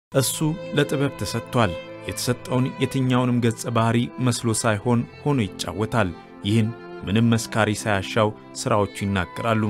እሱ ለጥበብ ተሰጥቷል። የተሰጠውን የትኛውንም ገጸ ባህሪ መስሎ ሳይሆን ሆኖ ይጫወታል። ይህን ምንም መስካሪ ሳያሻው ሥራዎቹ ይናገራሉ።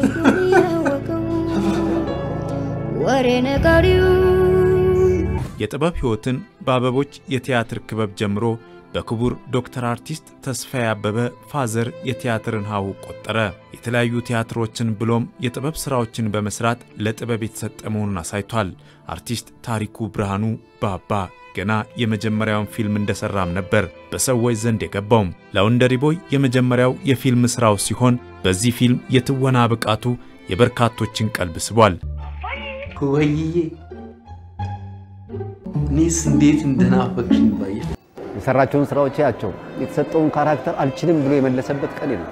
ወሬ ነጋሪው የጥበብ ሕይወትን በአበቦች የቲያትር ክበብ ጀምሮ በክቡር ዶክተር አርቲስት ተስፋዬ አበበ ፋዘር የቲያትርን ሀሁ ቆጠረ። የተለያዩ ቲያትሮችን ብሎም የጥበብ ሥራዎችን በመሥራት ለጥበብ የተሰጠ መሆኑን አሳይቷል። አርቲስት ታሪኩ ብርሃኑ ባባ ገና የመጀመሪያውን ፊልም እንደሠራም ነበር በሰዎች ዘንድ የገባውም። ላውንደሪ ቦይ የመጀመሪያው የፊልም ሥራው ሲሆን በዚህ ፊልም የትወና ብቃቱ የበርካቶችን ቀልብ ስቧል። ወይዬ እኔስ እንዴት እንደናፈቅሽኝ ባየ የሰራቸውን ስራዎች ያቸው የተሰጠውን ካራክተር አልችልም ብሎ የመለሰበት ቀን የለም።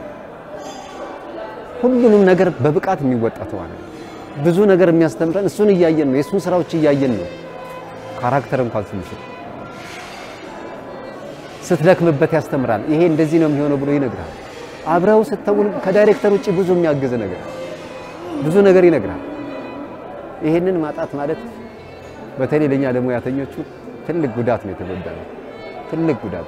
ሁሉንም ነገር በብቃት የሚወጣ ተዋናይ ብዙ ነገር የሚያስተምረን እሱን እያየን ነው። የእሱን ስራዎች እያየን ነው። ካራክተር እንኳን ስንስል ስትደክምበት ያስተምራል። ይሄ እንደዚህ ነው የሚሆነው ብሎ ይነግራል። አብረው ስተውን ከዳይሬክተር ውጭ ብዙ የሚያግዝ ነገር ብዙ ነገር ይነግራል። ይሄንን ማጣት ማለት በተለይ ለኛ ለሙያተኞቹ ትልቅ ጉዳት ነው የተጎዳ ነው። ትልቅ ጉዳት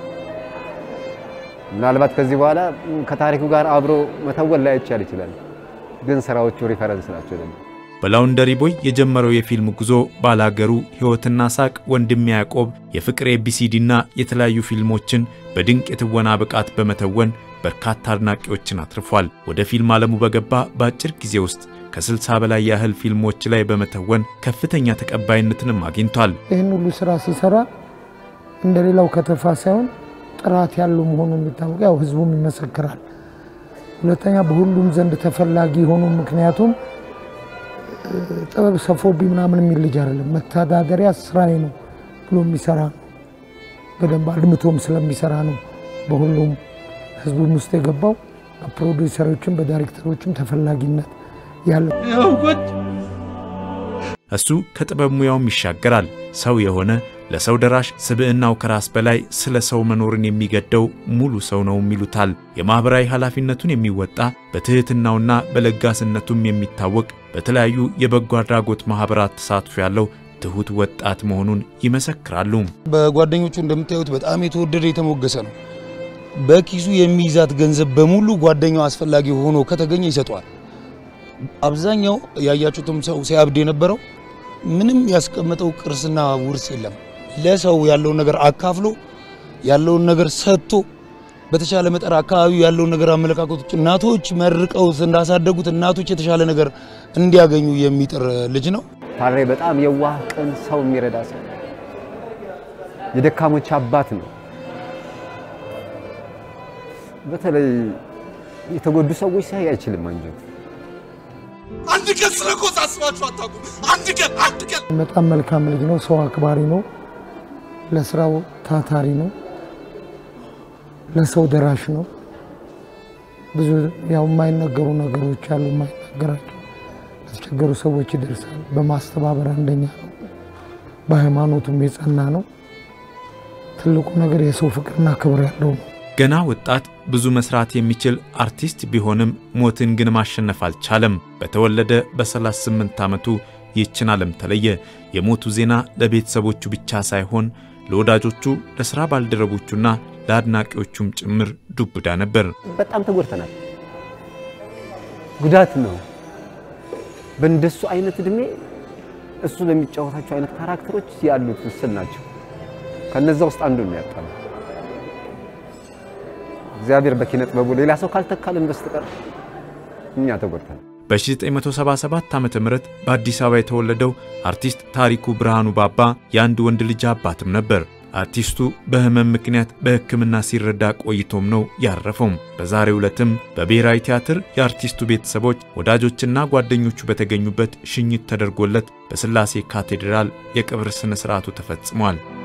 ምናልባት ከዚህ በኋላ ከታሪኩ ጋር አብሮ መተወን ላይ ይቻል ይችላል፣ ግን ስራዎቹ ሪፈረንስ ናቸው ደግሞ በላውንደሪ ቦይ የጀመረው የፊልም ጉዞ ባላገሩ፣ ሕይወትና ሳቅ፣ ወንድሜ ያዕቆብ፣ የፍቅር ኤቢሲዲና የተለያዩ ፊልሞችን በድንቅ የትወና ብቃት በመተወን በርካታ አድናቂዎችን አትርፏል። ወደ ፊልም ዓለሙ በገባ በአጭር ጊዜ ውስጥ ከ60 በላይ ያህል ፊልሞች ላይ በመተወን ከፍተኛ ተቀባይነትንም አግኝቷል። ይህን ሁሉ ስራ ሲሰራ እንደሌላው ከተፋ ሳይሆን ጥራት ያለው መሆኑ የሚታወቅ ያው ህዝቡም ይመሰክራል። ሁለተኛ በሁሉም ዘንድ ተፈላጊ ሆኑ። ምክንያቱም ጥበብ ሰፎብኝ ምናምን የሚል ልጅ አይደለም። መተዳደሪያ ስራዬ ነው ብሎ የሚሰራ ነው። በደንብ አድምቶም ስለሚሰራ ነው በሁሉም ህዝቡም ውስጥ የገባው። በፕሮዲውሰሮችም በዳይሬክተሮችም ተፈላጊነት ያለው እሱ ከጥበብ ሙያውም ይሻገራል። ሰው የሆነ ለሰው ደራሽ ስብዕናው ከራስ በላይ ስለ ሰው መኖርን የሚገደው ሙሉ ሰው ነው ይሉታል። የማኅበራዊ ኃላፊነቱን የሚወጣ በትሕትናውና በለጋስነቱም የሚታወቅ በተለያዩ የበጎ አድራጎት ማኅበራት ተሳትፎ ያለው ትሑት ወጣት መሆኑን ይመሰክራሉ። በጓደኞቹ እንደምታዩት በጣም የተወደደ የተሞገሰ ነው። በኪሱ የሚይዛት ገንዘብ በሙሉ ጓደኛው አስፈላጊ ሆኖ ከተገኘ ይሰጠዋል። አብዛኛው ያያችሁትም ሰው ሲያብድ የነበረው ምንም ያስቀመጠው ቅርስና ውርስ የለም። ለሰው ያለውን ነገር አካፍሎ ያለውን ነገር ሰጥቶ በተሻለ መጠን አካባቢው ያለውን ነገር አመለካከቶች እናቶች መርቀውት እንዳሳደጉት እናቶች የተሻለ ነገር እንዲያገኙ የሚጥር ልጅ ነው። ታሬ በጣም የዋህ ቅን፣ ሰው የሚረዳ ሰው፣ የደካሞች አባት ነው። በተለይ የተጎዱ ሰዎች ሳይ አይችልም አንጀቱ አንድ ቀን ስለ ኮስ አስባችሁ አታውቁም። አንድ ቀን አንድ ቀን በጣም መልካም ልጅ ነው። ሰው አክባሪ ነው። ለስራው ታታሪ ነው። ለሰው ደራሽ ነው። ብዙ ያው የማይነገሩ ነገሮች አሉ፣ የማይናገራቸው ለተቸገሩ ሰዎች ይደርሳል። በማስተባበር አንደኛ ነው። በሃይማኖቱም የጸና ነው። ትልቁ ነገር የሰው ፍቅርና ክብር ያለው ነው። ገና ወጣት ብዙ መስራት የሚችል አርቲስት ቢሆንም ሞትን ግን ማሸነፍ አልቻለም። በተወለደ በ38 ዓመቱ ይህችን ዓለም ተለየ። የሞቱ ዜና ለቤተሰቦቹ ብቻ ሳይሆን ለወዳጆቹ፣ ለሥራ ባልደረቦቹና ለአድናቂዎቹም ጭምር ዱብዳ ነበር። በጣም ተጎድተናል። ጉዳት ነው። በእንደሱ አይነት እድሜ እሱ በሚጫወታቸው አይነት ካራክተሮች ያሉት ውስን ናቸው። ከነዛ ውስጥ አንዱ ነው ያጣነው። እግዚአብሔር በኪነ ጥበቡ ሌላ ሰው ካልተካልን በስተቀር እኛ ተጎድተናል። በ1977 ዓ.ም በአዲስ አበባ የተወለደው አርቲስት ታሪኩ ብርሃኑ ባባ የአንድ ወንድ ልጅ አባትም ነበር። አርቲስቱ በሕመም ምክንያት በሕክምና ሲረዳ ቆይቶም ነው ያረፈውም። በዛሬው ዕለትም በብሔራዊ ቲያትር የአርቲስቱ ቤተሰቦች፣ ወዳጆችና ጓደኞቹ በተገኙበት ሽኝት ተደርጎለት በሥላሴ ካቴድራል የቀብር ሥነ ሥርዓቱ ተፈጽሟል።